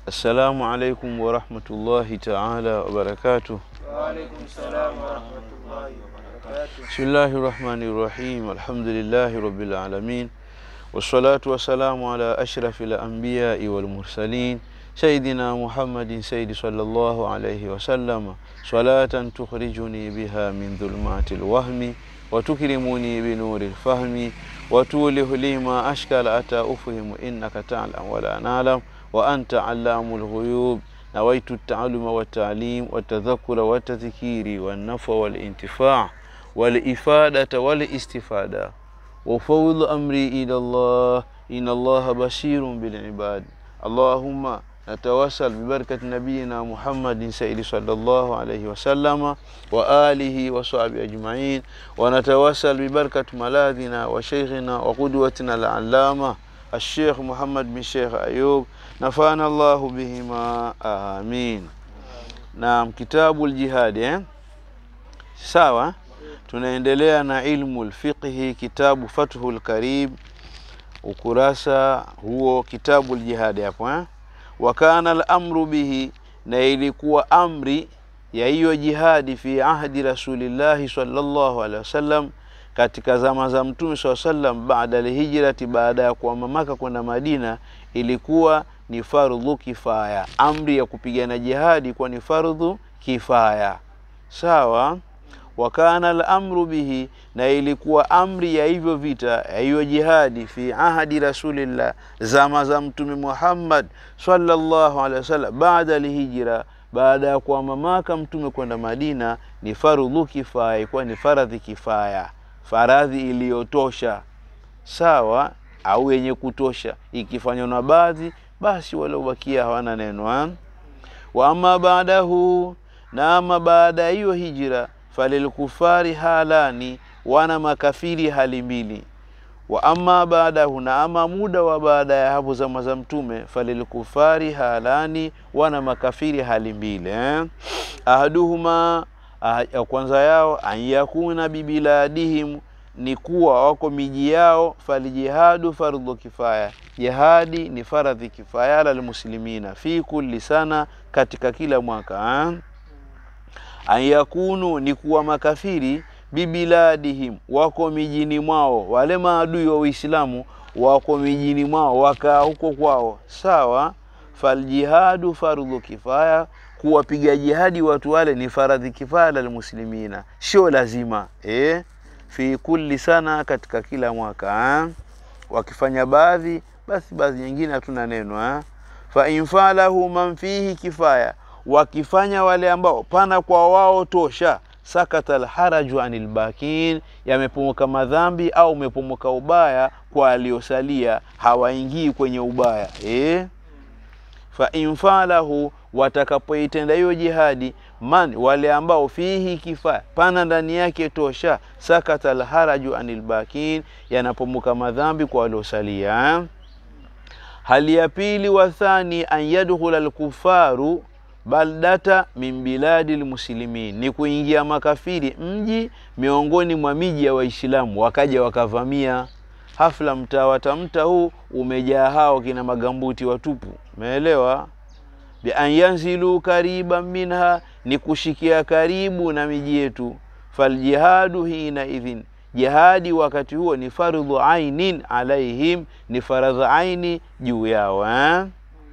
Assalamu alaikum warahmatullahi taala wabarakatuh. Waalaikum salam warahmatullahi wabarakatuh. Bismillahi rahmani rahim. Alhamdulillahi rabbil alamin wassalatu wassalamu ala ashrafi lambiyai walmursalin sayidina Muhammadin sayidi sallallahu alayhi wasallam salatan tukhrijuni biha min dhulumati lwahmi watukrimuni binuri lfahmi watulihu li ma ashkala ata ufhimu innaka talam wala nalam wa anta allamu lghuyub nawaitu taaluma waltalim waltadhakura waltadhkiri walnafa walintifaa walifadata walistifada وفوض أمري إلى الله إن الله بشير بالعباد اللهم نتوسل ببركة نبينا محمد سيد صلى الله عليه وسلم وآله وصحبه أجمعين ونتوسل ببركة ملاذنا وشيخنا وقدوتنا العلامة الشيخ محمد بن شيخ أيوب نفعنا الله بهما آمين نعم كتاب الجهاد eh? sawa tunaendelea na ilmu lfiqhi kitabu fathul karib ukurasa huo kitabu ljihadi hapo eh? wa kana lamru bihi na ilikuwa amri ya hiyo jihadi fi ahdi rasulillahi sallallahu alaihi wasallam katika zama za mtume saa sallam baada lhijrati baada ya kuama Maka kwenda Madina ilikuwa ni fardhu kifaya amri ya kupigana jihadi kuwa ni fardhu kifaya sawa wa kana al-amru bihi, na ilikuwa amri ya hivyo vita ya hiyo jihadi fi ahadi rasulillah, zama za mtume Muhammad sallallahu alaihi wasallam, baada alhijra, baada ya kuhama Maka mtume kwenda Madina, ni fardhu kifaya, ilikuwa ni faradhi kifaya, faradhi iliyotosha sawa, au yenye kutosha, ikifanywa na baadhi, basi waliobakia hawana neno ha? wa ama baadahu, na ama baada ya hiyo hijra falilkufari halani, wana makafiri hali mbili. Wa amma baadahu, na ama muda wa baada ya hapo zama za Mtume, falilkufari halani, wana makafiri hali mbili eh? ahaduhuma ah, ya kwanza yao an yakuna bibiladihim ni kuwa wako miji yao, falijihadu fardhu kifaya, jihadi ni faradhi kifaya ala lmuslimina fi kulli sana, katika kila mwaka eh? an yakunu ni kuwa makafiri bibiladihim, wako mijini mwao, wale maadui wa Uislamu wako mijini mwao, wakaa huko kwao, sawa. Faljihadu fardhu kifaya, kuwapiga jihadi watu wale ni faradhi kifaya lalmuslimina, sio lazima eh? fi kulli sana, katika kila mwaka eh? wakifanya baadhi, basi baadhi nyingine hatuna neno eh? fa infalahu man fihi kifaya wakifanya wale ambao pana kwa wao tosha, sakata alharaju anil bakin, yamepomoka madhambi au umepomoka ubaya kwa aliosalia, hawaingii kwenye ubaya eh? fa infalahu, watakapoitenda hiyo jihadi, man wale ambao fihi kifaya, pana ndani yake tosha, sakata alharaju anil bakin, yanapomoka madhambi kwa waliosalia eh? hali ya pili, wathani an yadkhula alkufaru baldata min biladi lmuslimin, ni kuingia makafiri mji miongoni mwa miji ya Waislamu, wakaja wakavamia. Hafla mtaa watamta huu umejaa hao kina magambuti watupu, umeelewa? bi an yanzilu kariban minha, ni kushikia karibu na miji yetu. Faljihadu hina idhin, jihadi wakati huo ni fardhu ainin alaihim, ni faradhu aini juu yao eh?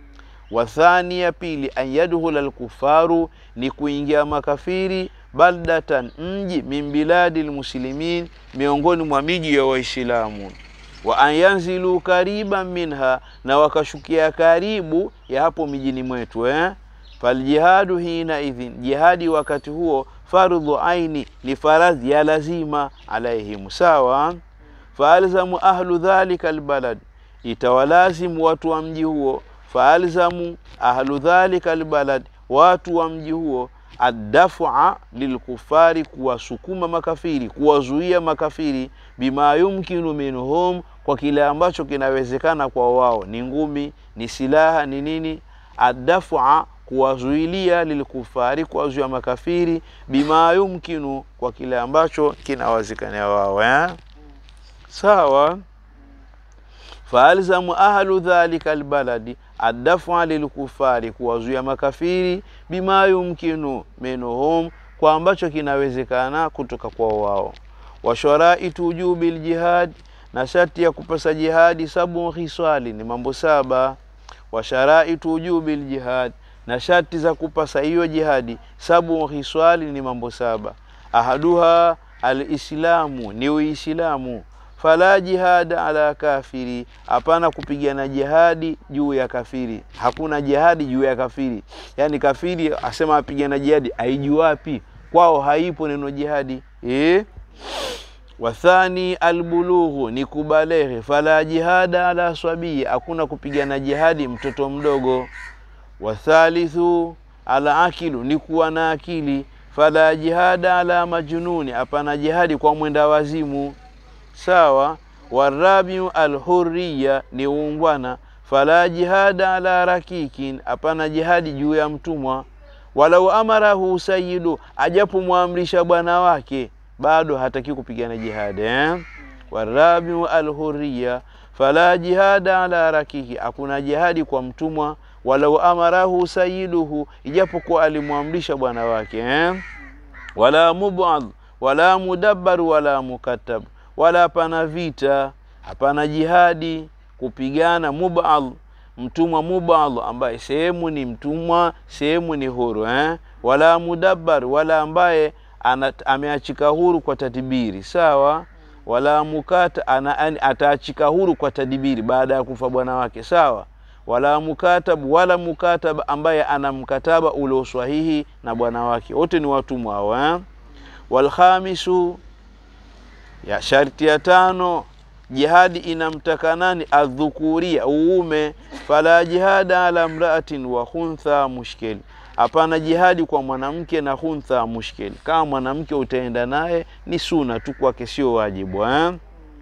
Wathani ya pili, an yadkhula alkufaru, ni kuingia makafiri baldatan, mji min biladi lmuslimin, miongoni mwa miji ya Waislamu. Wa an yanzilu kariban minha, na wakashukia karibu ya hapo mijini mwetu eh? Faljihadu hina idhin, jihadi wakati huo fardhu aini, ni faradhi ya lazima alaihim, sawa. Faalzamu ahlu dhalika albalad, itawalazimu watu wa mji huo faalzamu ahlu dhalika albalad, watu wa mji huo addafa lilkufari, kuwasukuma makafiri, kuwazuia makafiri, bima yumkinu minhum, kwa kile ambacho kinawezekana kwa wao, ni ngumi, ni silaha, ni nini. Addafa, kuwazuilia, lilkufari, kuwazuia makafiri, bima yumkinu, kwa kile ambacho kinawezekana wao eh? Sawa. faalzamu ahlu dhalika albaladi adafa lilkufari, kuwazuia makafiri, bima yumkinu minhum, kwa ambacho kinawezekana kutoka kwao wao. Wa sharaitu wujubi ljihad, na sharti ya kupasa jihadi, sabu hiswali, ni mambo saba. Wa sharaitu wujubi ljihad, na sharti za kupasa hiyo jihadi, sabu hiswali, ni mambo saba. Ahaduha alislamu, ni Uislamu fala jihada ala kafiri, hapana kupigana jihadi juu ya kafiri. Hakuna jihadi juu ya kafiri, yaani kafiri asema apigana jihadi, aijua wapi? Kwao haipo neno jihadi eh? Wathani albulughu, ni kubalehe. Fala jihada ala swabii, hakuna kupigana jihadi mtoto mdogo. Wathalithu ala akilu, ni kuwa na akili. Fala jihada ala majununi, hapana jihadi kwa mwenda wazimu Sawa. Warabiu alhurriya ni uungwana. Fala jihada ala rakikin, hapana jihadi juu ya mtumwa. Walau amarahu sayidu, ajapomwamrisha bwana wake bado hataki kupigana jihadi eh? Warabiu alhurriya fala jihada ala rakiki, hakuna jihadi kwa mtumwa. Walau amarahu sayiduhu, ijapokuwa alimwamrisha bwana wake eh? Wala mubad wala mudabbar wala mukatab wala hapana vita, hapana jihadi kupigana. Mubal, mtumwa mubal, ambaye sehemu ni mtumwa, sehemu ni huru eh? Wala mudabbar, wala ambaye ameachika huru kwa tadibiri, sawa. Wala mukata, ataachika huru kwa tadibiri baada ya kufa bwana wake, sawa. Wala mukatab, wala mukatab, ambaye ana mkataba ule swahihi na bwana wake, wote ni watumwa hao eh? Walkhamisu ya sharti ya tano, jihadi inamtaka nani? Adhukuria, uume. Fala jihada ala mraatin wa khuntha mushkil, hapana jihadi kwa mwanamke na khuntha mushkil. Kama mwanamke utaenda naye ni suna tu kwake, sio wajibu eh?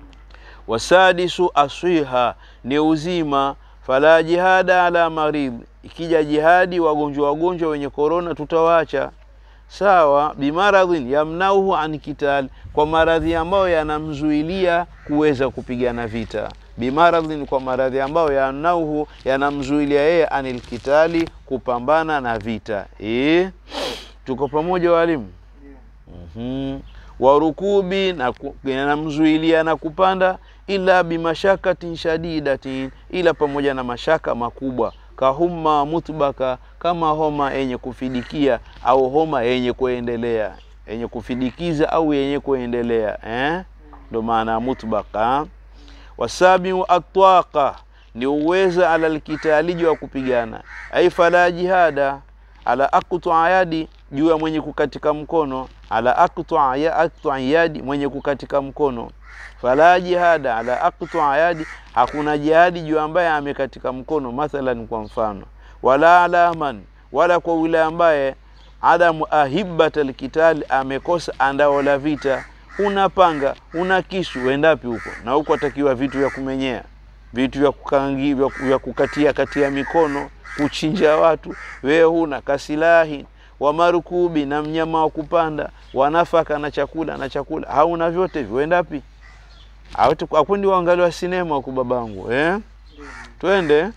Wasadisu aswiha, ni uzima. Fala jihada ala marid, ikija jihadi wagonjwa wagonjwa wenye korona tutawacha Sawa. Bimaradhin yamnauhu an kital, kwa maradhi ambayo yanamzuilia kuweza kupigana vita. Bimaradhin, kwa maradhi ambayo yamnauhu yanamzuilia yeye anil kitali, kupambana na vita e? Tuko pamoja walimu? mm-hmm. Warukubi, na yanamzuilia na kupanda, ila bimashakatin shadidatin, ila pamoja na mashaka makubwa kahuma mutbaka, kama homa yenye kufidikia au homa yenye kuendelea, yenye kufidikiza au yenye kuendelea eh? Ndo maana ya mutbaka. Wasabiu atwaqa, ni uweza ala lkitaliji wa kupigana. Ai fala jihada ala aktu yadi, juu ya mwenye kukatika mkono. Ala aktu yadi, mwenye kukatika mkono fala jihada ala aktu yadi, hakuna jihadi juu ambaye amekatika mkono. Mathalan, kwa mfano, wala ala man, wala kwa yule ambaye adamu ahibbat alkitali, amekosa andao la vita. Una panga una kisu, wendapi huko? Na huko atakiwa vitu vya kumenyea, vitu vya kukangi, vya kukatia katia mikono, kuchinja watu. Wewe huna kasilahi wa marukubi, na mnyama wa kupanda, wanafaka na chakula na chakula, hauna vyote hivyo, wendapi? Akwendi waangaliwa sinema huku babangu eh? Twende.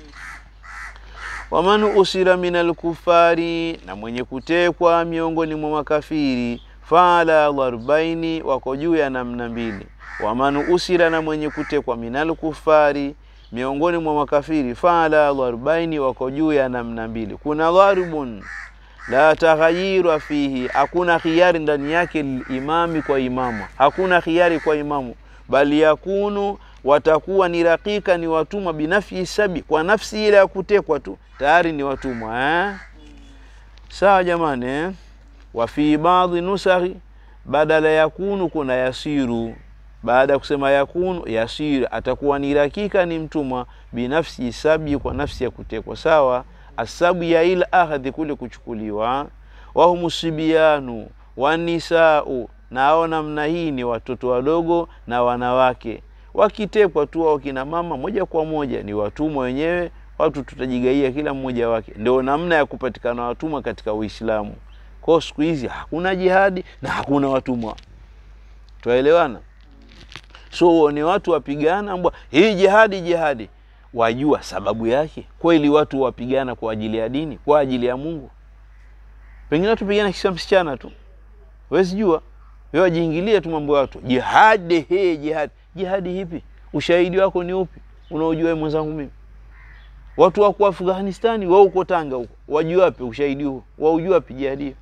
Waman usira min alkufari, na mwenye kutekwa miongoni mwa makafiri, fala dharbaini, wako juu ya namna mbili. Waman usira, na mwenye kutekwa min alkufari, miongoni mwa makafiri, fala dharbaini, wako juu ya namna mbili. Kuna dharbun la taghayira fihi, hakuna khiyari ndani yake, lilimami, kwa imamu, hakuna khiyari kwa imamu bali yakunu watakuwa ni rakika, ni watumwa. Binafsi sabi, kwa nafsi ile ya kutekwa tu tayari ni watumwa eh? Sawa jamani eh? wa fi baadhi nusakhi, badala yakunu kuna yasiru. Baada ya kusema yakunu, yasiru, atakuwa ni rakika, ni mtumwa. Binafsi sabi, kwa nafsi ya kutekwa. Sawa. Asabu ya ila ahadhi, kule kuchukuliwa. Wahumu sibianu wanisau nao namna hii ni watoto wadogo na wanawake wakitekwa tu, au kina mama moja kwa moja ni watumwa wenyewe. Watu tutajigaia kila mmoja wake. Ndio namna ya kupatikana watumwa katika Uislamu. Kwa siku hizi hakuna jihadi na hakuna watumwa, twaelewana? So ni watu wapigana mbwa, hii jihadi jihadi, wajua sababu yake kweli watu wapigana kwa ajili ya dini kwa ajili ya mungu pengine watu pigana kisa msichana tu wezi jua wewe wajiingilia tu mambo ya watu jihadi he jihadi jihadi hipi ushahidi wako ni upi unaojua wewe mwenzangu mimi watu wako afghanistani wao uko tanga huko wajua wapi ushahidi huo waujua wapi jihadi hiyo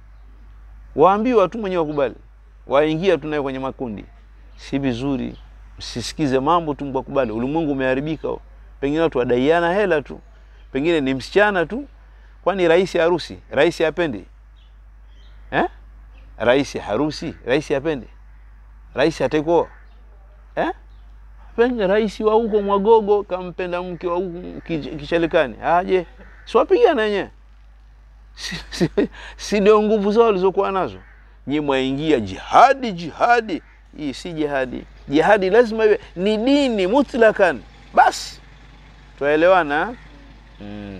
waambiwa tu mwenyewe wakubali waingia tu naye kwenye makundi si vizuri msisikize mambo tu mkakubali ulimwengu umeharibika huo. pengine watu wadaiana hela tu pengine ni msichana tu kwani rais harusi rais apendi eh? rais harusi rais apende rais atakuoa eh? pengine rais wa huko mwagogo kampenda mke wa huko Kich- kishalikani aje siwapigana wenyewe si, si, si ndio nguvu zao walizokuwa nazo nyi mwaingia jihadi jihadi hii si jihadi jihadi lazima iwe ni dini mutlakan basi twaelewana mm.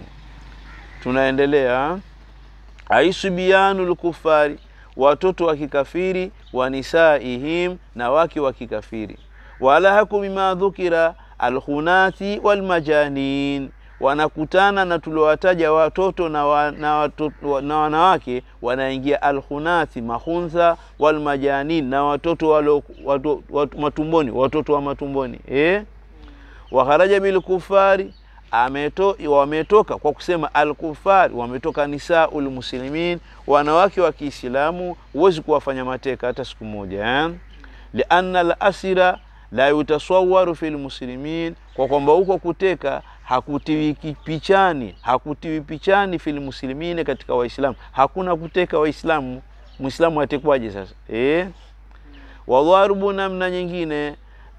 tunaendelea aisubiyanu lkufari watoto wa kikafiri wa nisaihim na wake wa kikafiri walahaku bima dhukira alkhunati walmajanin wanakutana na tuliowataja watoto na, wa, na, watoto, na wanawake wanaingia alkhunati mahuntha walmajanin na watoto walo, watu, watu, matumboni watoto wa matumboni eh? wakharaja bilkufari ameto, wametoka kwa kusema alkufari wametoka nisaul muslimin wanawake wa kiislamu huwezi kuwafanya mateka hata siku moja eh? lianna lasira la yutasawaru fi lmuslimin kwa kwamba huko kuteka hakutiwi ki- pichani hakutiwi pichani fi lmuslimine katika waislamu hakuna kuteka waislamu mwislamu atekwaje sasa eh? wadharubu namna nyingine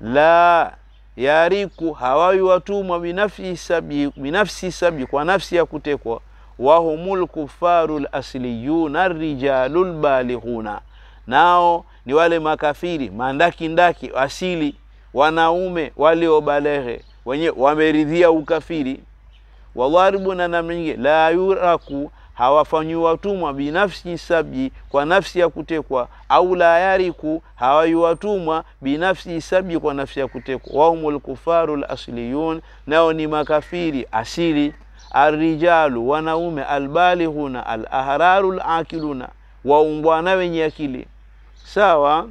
la yariku hawawi watumwa binafsi sabi, binafsi sabi kwa nafsi ya kutekwa wahumul kufaru lasliyuna rijalu lbalighuna nao ni wale makafiri mandakindaki asili wanaume waliobaleghe wenye wameridhia ukafiri wadharibu na namna nyingine la yuraku hawafanyi watumwa binafsi sabji kwa nafsi ya kutekwa au la yariku hawayi watumwa binafsi sabji kwa nafsi ya kutekwa wahumul kufaru lasliyun nao ni makafiri asili arrijalu wanaume albalighuna alahraru lakiluna waumbwana wenye akili sawa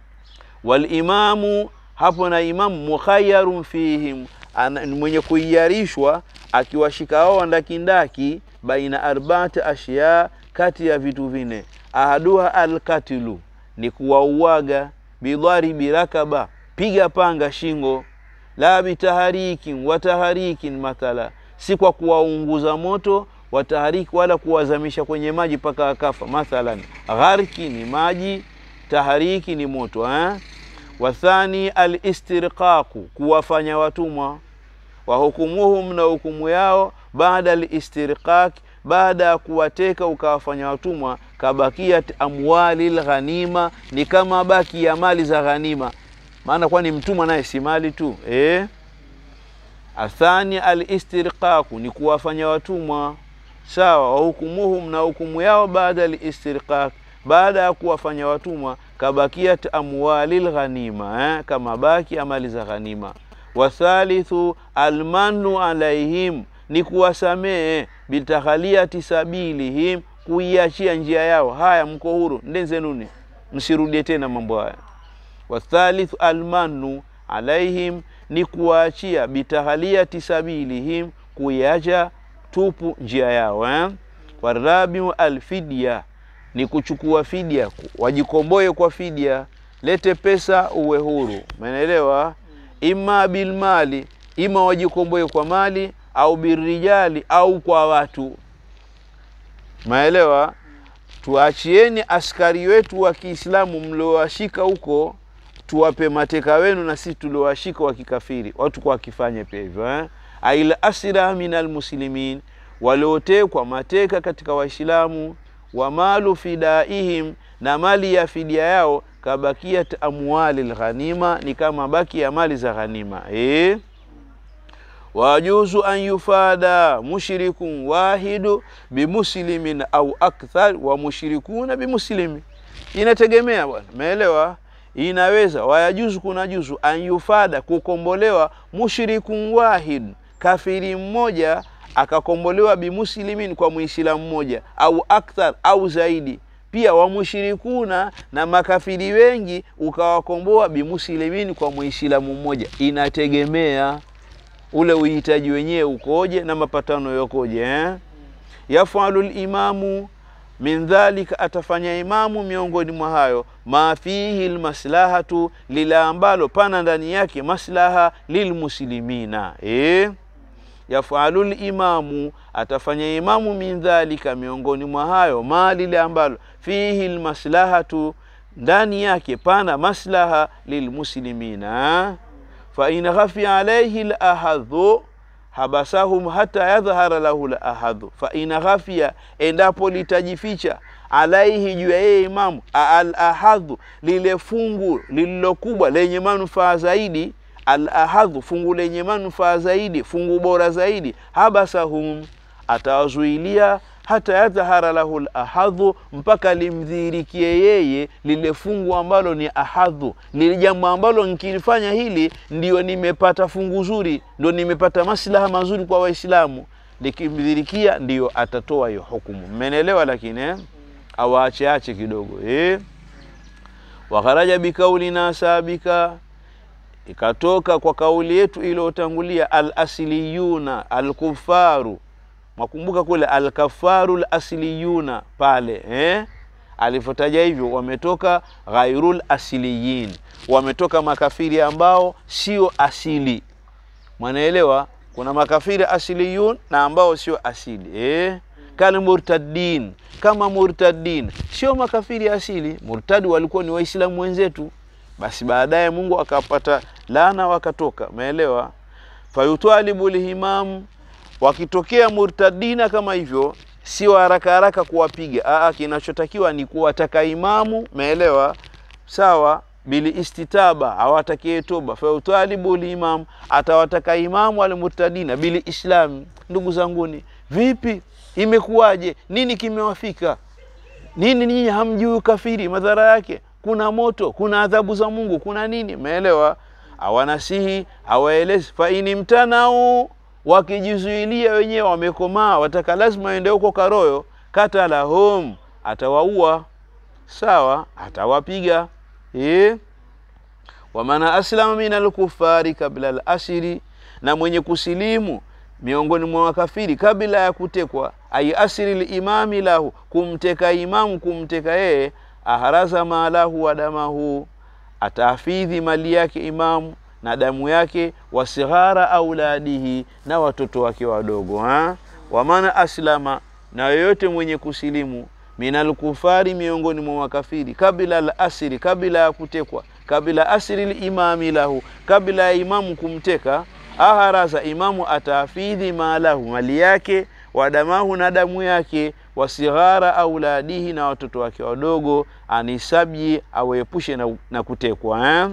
walimamu hapo na imamu mukhayarun fihim ana- ni mwenye kuiyarishwa akiwashika wao wandakindaki baina arbaati ashya kati ya vitu vine ahaduha alkatilu ni kuwauaga bidharibi rakaba piga panga shingo la bitaharikin wataharikin mathala si kwa kuwaunguza moto watahariki wala kuwazamisha kwenye maji mpaka akafa mathalan gharki ni maji tahariki ni moto eh? wathani alistirqaqu kuwafanya watumwa wahukumuhum na hukumu yao baada alistirqaq baada ya kuwateka ukawafanya watumwa kabakiyat amwali lghanima ni kama baki ya mali za ghanima maana kwani mtumwa naye si mali tu eh? athani alistirqaqu ni kuwafanya watumwa sawa wahukumuhum na hukumu yao baada alistirqaq baada ya kuwafanya watumwa kabakiyat amwali lghanima eh? kama baki amali za ghanima wathalithu almanu alaihim ni kuwasamehe bitakhaliati sabilihim kuiachia njia yao haya mko huru ndenzenuni msirudie tena mambo haya wathalithu almanu alaihim ni kuwaachia bitahaliyati sabilihim kuiacha tupu njia yao eh? warabiu alfidya ni kuchukua fidia wajikomboe kwa fidia lete pesa uwe huru umeelewa ima bilmali ima wajikomboe kwa mali au birijali au kwa watu maelewa tuachieni askari wetu wa kiislamu mliowashika huko tuwape mateka wenu na sisi tuliowashika wa kikafiri watu kwa wakifanye pia hivyo eh? aila asira min almuslimin waliotekwa mateka katika waislamu wa malu fidaihim na mali ya fidia yao kabakiyat amwali lghanima ni kama baki ya mali za ghanima eh? wajuzu an yufada mushrikun wahidu bimuslimin au akthar wa mushrikuna bimuslimi inategemea bwana umeelewa inaweza wayajuzu kuna juzu an yufada kukombolewa mushrikun wahid kafiri mmoja akakombolewa bimuslimin kwa muislamu mmoja au akthar au zaidi pia wamushirikuna na makafiri wengi ukawakomboa bimuslimin kwa muislamu mmoja inategemea ule uhitaji wenyewe ukoje na mapatano yakoje eh? yafalu limamu min dhalika atafanya imamu miongoni mwa hayo ma fihi lmaslahatu lila ambalo pana ndani yake maslaha lilmuslimina eh? yafalu limamu atafanya imamu min dhalika miongoni mwa hayo ma lile ambalo fihi lmaslahatu ndani yake pana maslaha lilmuslimina fain khafia alaihi lahadhu habasahum hata yadhhara lahu lahadhu fain khafia endapo litajificha alaihi juu ya yeye imamu alahadhu lile fungu lililokubwa lenye manufaa zaidi alahadhu fungu lenye manufaa zaidi fungu bora zaidi habasahum atawazuilia hata yadhhara lahu lahadhu mpaka limdhihirikie yeye lile fungu ambalo ni ahadhu lile jambo ambalo nkilifanya hili ndio nimepata fungu zuri ndio nimepata maslaha mazuri kwa waislamu likimdhirikia ndiyo atatoa hiyo hukumu mmenelewa lakini eh? awaacheache kidogo eh? wakharaja bikaulina sabika ikatoka kwa kauli yetu iliyotangulia alasiliyuna alkufaru makumbuka kule alkafaru lasliyuna pale eh? alivyotaja hivyo wametoka ghairul asiliyin wametoka makafiri ambao sio asili mwanaelewa kuna makafiri asiliyun na ambao sio asili eh? kal murtadin kama murtadin sio makafiri asili murtadi walikuwa ni waislamu wenzetu basi baadaye mungu akapata laana wakatoka umeelewa fayutwalibu lhimamu wakitokea murtadina kama hivyo sio haraka haraka kuwapiga aa kinachotakiwa ni kuwataka imamu meelewa sawa bili istitaba awatakie toba fautalibu limam atawataka imamu almurtadina bili islam ndugu zanguni vipi imekuwaje nini kimewafika nini nyinyi hamjui ukafiri madhara yake kuna moto kuna adhabu za mungu kuna nini meelewa awanasihi awaelezi faini mtanau wakijizuilia wenyewe wamekomaa wataka lazima waende huko karoyo katalahum atawaua sawa atawapiga e? wamana aslama min alkufari kabla alasiri na mwenye kusilimu miongoni mwa makafiri kabla ya kutekwa ai asiri limami lahu kumteka imamu kumteka yeye aharaza malahu wa damahu atahafidhi mali yake imamu na damu yake wasighara auladihi na watoto wake wadogo ha? wamana aslama na yoyote mwenye kusilimu minal kufari miongoni mwa makafiri kabla al asiri kabla ya kutekwa kabla asiri limami lahu kabla ya imamu kumteka aharaza imamu atahafidhi malahu mali yake wadamahu na damu yake wasighara auladihi na watoto wake wadogo anisabyi awaepushe na, na kutekwa eh?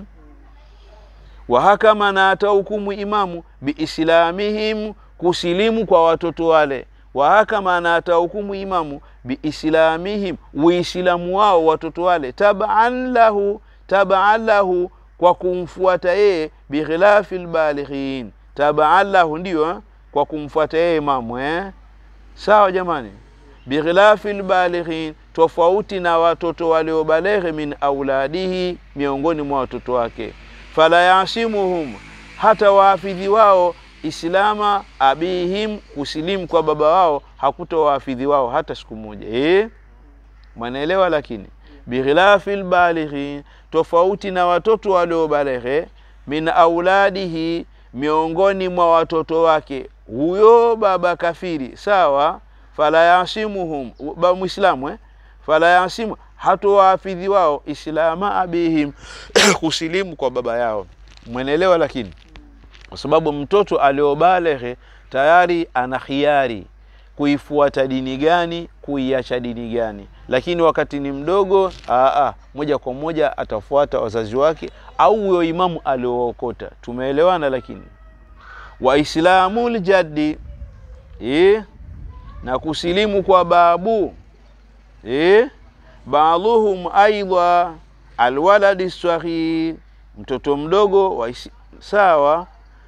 wahakama na atahukumu imamu biislamihim kusilimu kwa watoto wale wahakama na atahukumu imamu biislamihim uislamu wao watoto wale taban lahu taban lahu kwa kumfuata yeye bikhilafi lbalighin taban lahu ndiyo eh? kwa kumfuata yeye imamu eh? sawa jamani bikhilafi lbalighin tofauti na watoto waliobaleghe min auladihi miongoni mwa watoto wake fala yasimuhum hata waafidhi wao islama abihim kusilimu kwa baba wao hakuta waafidhi wao hata siku moja e? mwanaelewa lakini bikhilafi lbalighin tofauti na watoto waliobaleghe min auladihi miongoni mwa watoto wake huyo baba kafiri sawa fala yasimuhum ba mwislamu eh? fala yasimu hatowaafidhi wao islama abihim kusilimu kwa baba yao mwenelewa lakini kwa sababu mtoto aliobaleghe tayari ana khiari kuifuata dini gani kuiacha dini gani lakini wakati ni mdogo aa, moja kwa moja atafuata wazazi wake au huyo imamu aliookota tumeelewana lakini waislamu ljaddi e? na kusilimu kwa babu e? baadhuhum aidha alwaladi saghir mtoto mdogo wa isi, sawa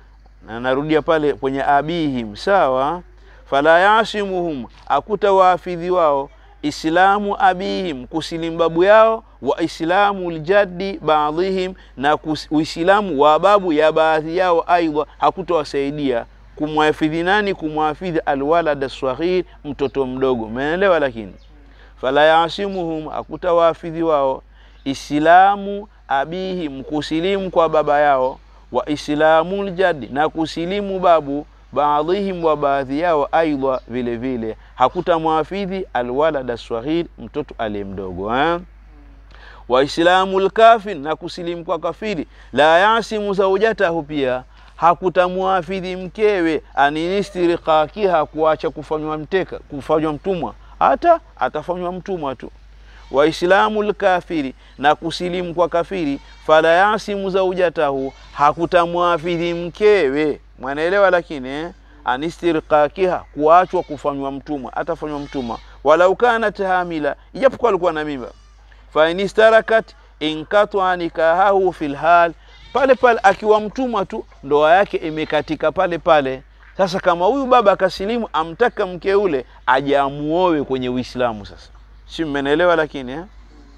na narudia pale kwenye abihim sawa fala yasimuhum akuta waafidhi wao islamu abihim kusilimu babu yao wa islamu ljaddi baadhihim na kus- uislamu wa babu ya baadhi yao aidha hakutawasaidia kumwafidhi nani kumwafidhi alwalad saghir mtoto mdogo umeelewa lakini fala yasimuhum hakutawaafidhi wao islamu abihim kusilimu kwa baba yao wa islamu ljaddi na kusilimu babu baadhihim wa baadhi yao aidha vile vile hakutamwafidhi alwalada swahir mtoto aliye mdogo eh? waislamu lkafir na kusilimu kwa kafiri la yasimu zaujatahu pia hakutamwafidhi mkewe aninistiriqakiha kuacha kufanywa mteka kufanywa mtumwa hata atafanywa mtumwa tu waislamu lkafiri na kusilimu kwa kafiri fala yasimu zaujatahu hakutamwafidhi mkewe mwanaelewa lakini eh? anistirqakiha kuachwa kufanywa mtumwa atafanywa mtumwa walau kanat hamila ijapokuwa alikuwa na mimba fainistarakat inkatwa nikahahu fi lhal pale pale akiwa mtumwa tu ndoa yake imekatika pale pale sasa kama huyu baba akasilimu amtaka mke ule aje amuowe kwenye uislamu sasa si mmenelewa lakini eh?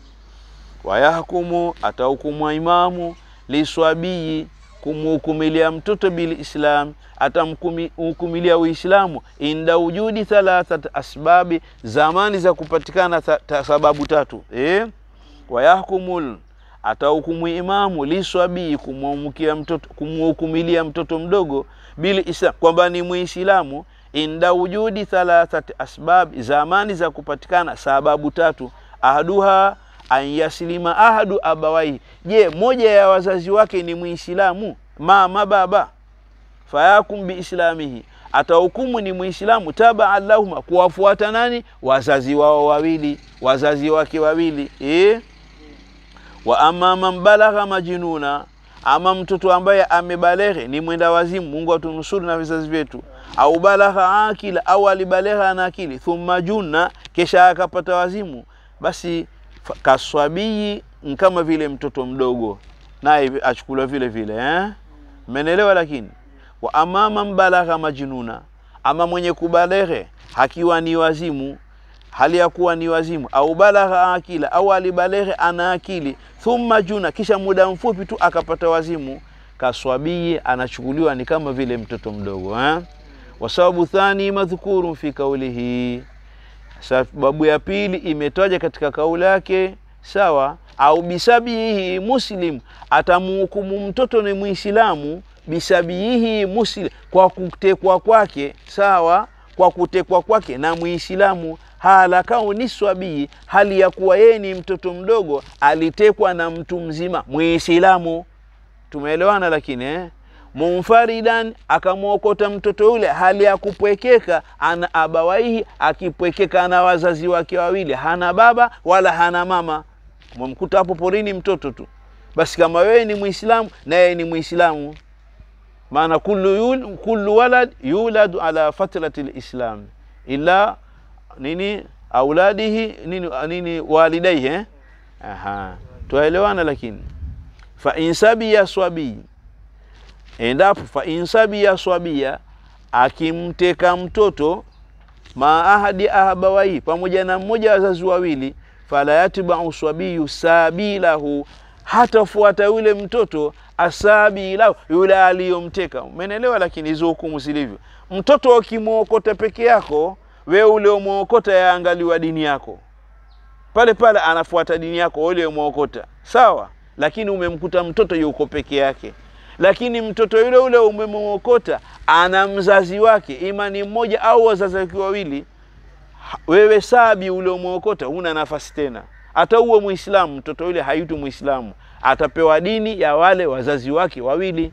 wayahkumu atahukumwa imamu liswabii kumhukumilia mtoto bilislam atamhukumilia uislamu inda wujudi thalathat asbabi zamani za kupatikana ta, ta, sababu tatu eh? wayahkumul atahukumu imamu liswabii kumhukumilia mtoto, kumhukumilia mtoto mdogo bilislam kwamba ni muislamu inda wujudi thalathat asbab zamani za kupatikana sababu tatu ahaduha an yaslima ahadu abawaihi je moja ya wazazi wake ni muislamu mama baba fayakum biislamihi atahukumu ni muislamu tabaan lahuma kuwafuata nani wazazi wao wawili wazazi wake wawili e? wa ama man balagha majnuna ama mtoto ambaye amebaleghe ni mwenda wazimu mungu atunusuru na vizazi vyetu au balagha akila au alibalegha na akili thumma junna kesha akapata wazimu basi fa- kaswabii kama vile mtoto mdogo naye achukuliwa vile vile eh? menelewa lakini wa amama mbalagha majnuna ama mwenye kubaleghe hakiwa ni wazimu hali ya kuwa ni wazimu au balagha akila au alibaleghe ana akili thumma juna kisha muda mfupi tu akapata wazimu kaswabii anachukuliwa ni kama vile mtoto mdogo eh? wasababu thani madhkurun fi kaulihi sababu ya pili imetaja katika kauli yake sawa au bisabihi muslim atamuhukumu mtoto ni muislamu bisabihi muslim kwa kutekwa kwake sawa kwa kutekwa kwake na muislamu hala kauni swabii hali ya kuwa yeye ni mtoto mdogo alitekwa na mtu mzima muislamu tumeelewana lakini eh? munfaridan akamwokota mtoto yule hali ya kupwekeka ana abawaihi akipwekeka na wazazi wake wawili hana baba wala hana mama mwamkuta hapo porini mtoto tu basi kama wewe ni mwislamu na yeye ni mwislamu maana kullu, yul, kullu walad yuladu ala fatrati lislam illa nini auladihi nini, nini walidaihi eh? Aha. twaelewana lakini fa insabiya swabii endapo fa insabiya swabia akimteka mtoto maahadi ahabawai pamoja na mmoja wa wazazi wawili fala yatbau swabiyu sabilahu hatafuata yule mtoto asabilahu yule aliyomteka umenelewa lakini hizo hukumu zilivyo mtoto ukimwokota peke yako wewe uliomwokota yaangaliwa dini yako pale pale anafuata dini yako uliomwokota sawa lakini umemkuta mtoto yuko peke yake lakini mtoto yule ule umemwokota ana mzazi wake ima ni mmoja au wazazi wake wawili ha- wewe sabi uliomwokota huna nafasi tena hata uwe muislamu mtoto yule haitu muislamu atapewa dini ya wale wazazi wake wawili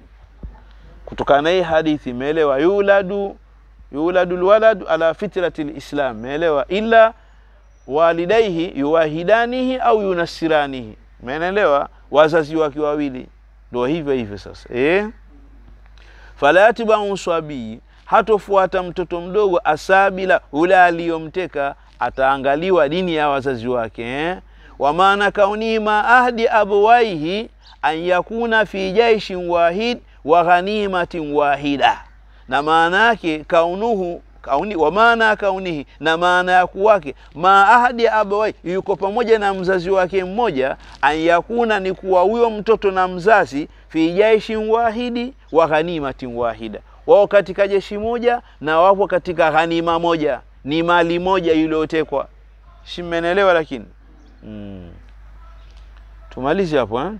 kutokana na hii hadithi imeelewa yuladu yuladu lwaladu ala fitrati lislam meelewa ila walidaihi yuwahidanihi au yunasiranihi menelewa wazazi wake wawili ndo hivyo hivyo sasa eh? fala yatbau swabii hatofuata mtoto mdogo asabila ule aliyomteka ataangaliwa dini ya wazazi wake eh? wa maana kaunihi ma ahdi abwaihi an yakuna fi jaishin wahid wa ghanimatin wahida na maana yake kaunuhu kauni, wa maana kaunihi na maana ya kuwake ma ahadi ya abawai yuko pamoja na mzazi wake mmoja an yakuna ni kuwa huyo mtoto na mzazi fi jaishin wahidi wa ghanimatin wahida wao katika jeshi moja na wapo katika ghanima moja ni mali moja iliyotekwa si mmenelewa lakini mm. tumalize hapo eh?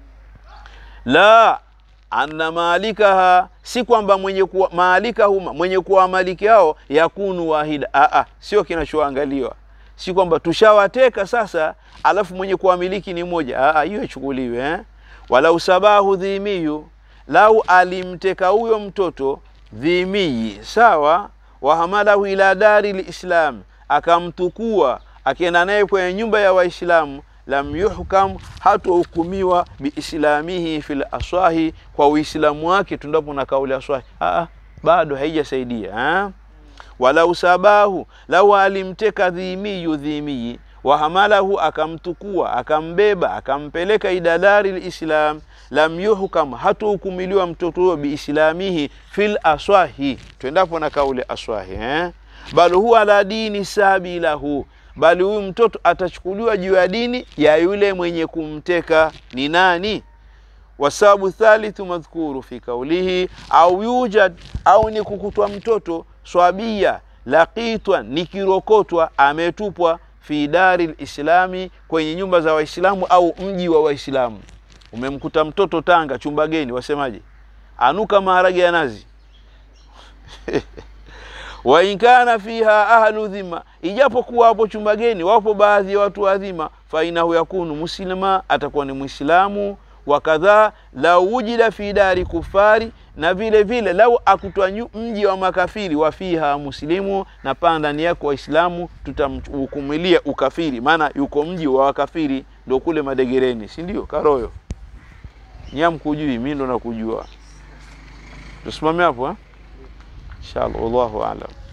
la anna malikaha si kwamba mwenye kuwa malikahu mwenye kuwa maliki yao yakunu wahida Aa, sio kinachoangaliwa si kwamba tushawateka sasa alafu mwenye kuwamiliki ni mmoja Aa, hiyo ichukuliwe eh? walau sabahu dhimiyu lau alimteka huyo mtoto dhimiyi sawa wahamalahu ila dari lislam akamtukua akienda naye kwenye nyumba ya waislamu lam yuhkam hatohukumiwa biislamihi fil aswahi kwa uislamu wake tundapo na kauli aswahi Aa, bado haijasaidia ha? walau sabahu lau alimteka dhimiyu dhimiyi wahamalahu akamtukua akambeba akampeleka ila dari lislam lam yuhkam hatohukumiliwa mtoto huyo biislamihi fil aswahi twendapo na kauli aswahi eh? bal huwa ala dini sabilahu bali huyu mtoto atachukuliwa juu ya dini ya yule mwenye kumteka ni nani wasababu thalithu madhkuru fi kaulihi au yujad au ni kukutwa mtoto swabia laqitwa ni kirokotwa ametupwa fi dari lislami kwenye nyumba za waislamu au mji wa waislamu umemkuta mtoto tanga chumba geni wasemaje anuka maharage ya nazi wa in kana fiha ahlu dhima, ijapokuwa hapo chumba geni wapo baadhi ya watu wa dhima, fa inahu yakunu muslima, atakuwa ni Mwislamu. Wa kadhaa lau wujida fi dari kufari, na vile vile lau akutwa mji wa makafiri, wa fiha muslimu, na paa ndani yako Waislamu, tutamhukumilia ukafiri, maana yuko mji wa wakafiri, ndo kule Madegereni, si ndio? Karoyo nyamkujui, mimi ndo nakujua. Tusimame hapo eh? inshallah wallahu aalam